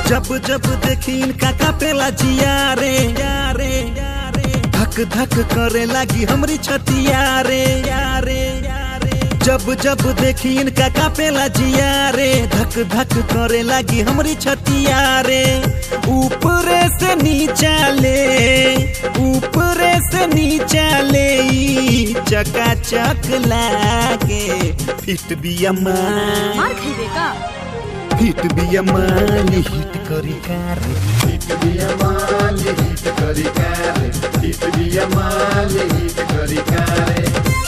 जब जब देखी इनका कापेला जिया रे यारे यारे धक धक करे लागी हमरी छतिया रे यारे यारे जब जब देखी इनका कापेला जिया रे धक धक करे लागी हमरी छतिया रे ऊपरे से नीचा ले ऊपरे से नीचा ले ई चकाचक लागे फिट बिया मार मार खइबे का हिट बिया माली हिट करी कार हिट बिया माल हिट करी कारे हिट बिया माल हिट करी कारे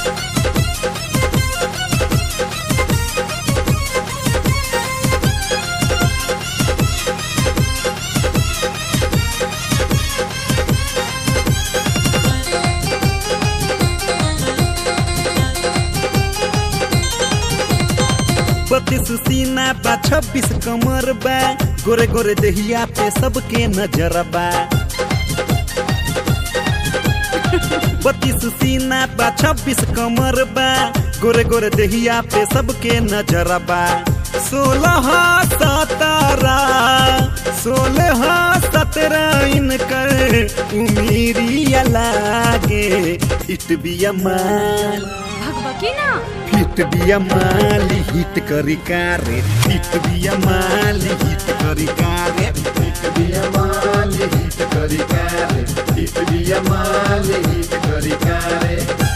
बत्तीस सीना बा छब्बीस कमर बा गोरे गोरे दहिया पे सबके नजर बा बत्तीस सीना बा छब्बीस कमर बा गोरे गोरे दहिया पे सबके नजर बा सोलह सत्रह सोलह सत्रह इनकर उमीरिया लागे हिट बिया माल भगबकी ना हिट बिया माली हिट करी कारे हिट बिया माली हिट करी कारे हिट बिया माल हिट करी कारे हिट बिया माल हिट करी कारे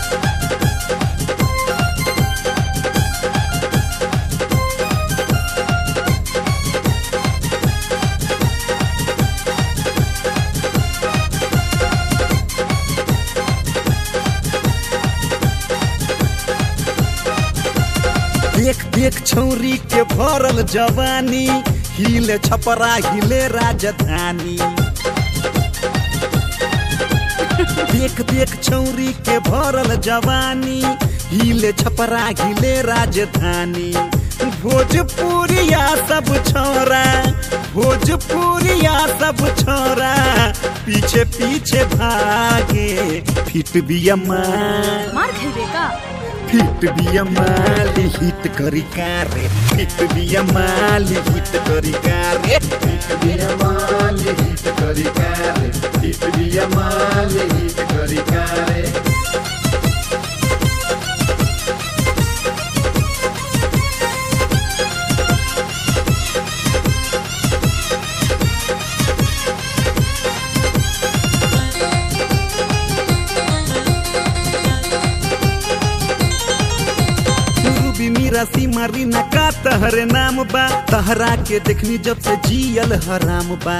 देख देख छौरी के भरल जवानी हिले छपरा हिले राजधानी देख देख छौरी के भरल जवानी हिले छपरा हिले राजधानी भोजपुरिया सब छोरा भोजपुरिया सब छोरा पीछे पीछे भागे फिट बिया मार मार खइबे का हिट बिया माली हिट करी कारे हिट बिया माली हिट करी कारे हिट बिया माल हिट करी कारे हिट बिया माल हिट करी कारे रूबी मीरा सीमा रीना का तहरे नाम बा तहरा के देखनी जब से जियल हराम बा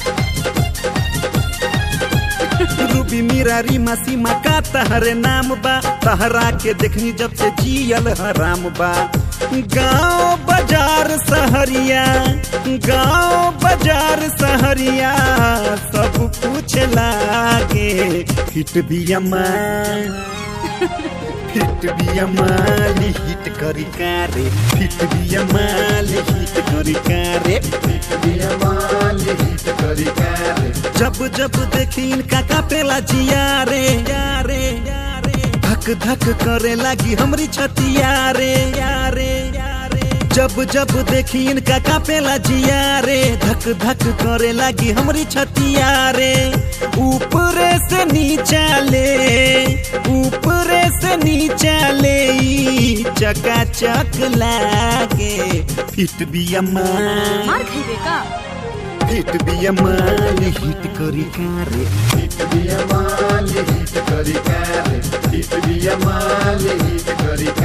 रूबी मीरा रीमा सीमा का तहरे नाम बा तहरा के देखनी जब से जियल हराम बा गांव बाजार सहरिया गांव बाजार सहरिया सब कुछ लागे हिट बिया मार हिट बिया माली हिट करी कारे हिट बिया माली हिट करी कारे हिट बिया माल हिट करी कारे जब जब देखी इनका कापेला जिया रे यारे यारे धक धक करे लागी हमरी छतिया रे यारे यारे जब जब देखी इनका कापेला जिया रे धक धक करे लागी हमरी छतिया रे ऊपरे से नीचा ले ऊपरे से नीचा ले ई चकाचक लागे फिट बिया मार मार खइबे का हिट बिया माली हिट करी कारे हिट बिया माल हिट करी कारे हिट बिया माल हिट करी